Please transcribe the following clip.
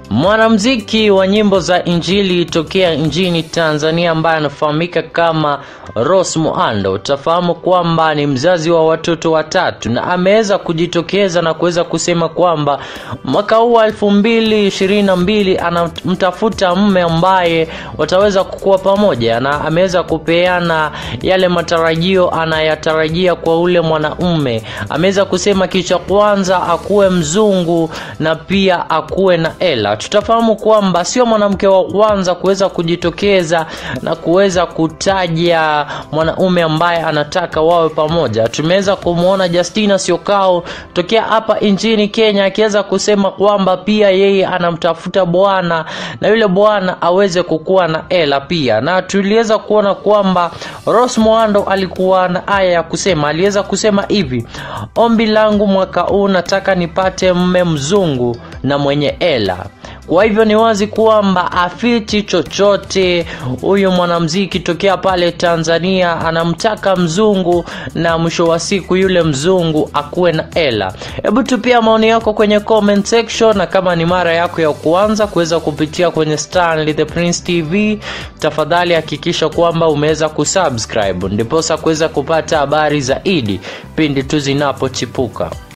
Mwanamuziki wa nyimbo za injili tokea nchini Tanzania ambaye anafahamika kama Rose Muhando, utafahamu kwamba ni mzazi wa watoto watatu na ameweza kujitokeza na kuweza kusema kwamba mwaka huu wa elfu mbili ishirini na mbili anamtafuta mme ambaye wataweza kukua pamoja, na ameweza kupeana yale matarajio anayatarajia kwa ule mwanaume. Ameweza kusema kitu cha kwanza akuwe mzungu na pia akuwe na hela. Tutafahamu kwamba sio mwanamke wa kwanza kuweza kujitokeza na kuweza kutaja mwanaume ambaye anataka wawe pamoja. Tumeweza kumwona Justina Syokau tokea hapa nchini Kenya akiweza kusema kwamba pia yeye anamtafuta bwana na yule bwana aweze kukuwa na hela pia, na tuliweza kuona kwamba Rose Muhando alikuwa na haya ya kusema. Aliweza kusema hivi, ombi langu mwaka huu nataka nipate mme mzungu na mwenye hela. Kwa hivyo ni wazi kwamba afiti chochote huyu mwanamuziki tokea pale Tanzania anamtaka mzungu na mwisho wa siku yule mzungu akuwe na hela. Hebu tupia maoni yako kwenye comment section, na kama ni mara yako ya kuanza kuweza kupitia kwenye Stanley the Prince TV, tafadhali hakikisha kwamba umeweza kusubscribe ndiposa kuweza kupata habari zaidi pindi tu zinapochipuka.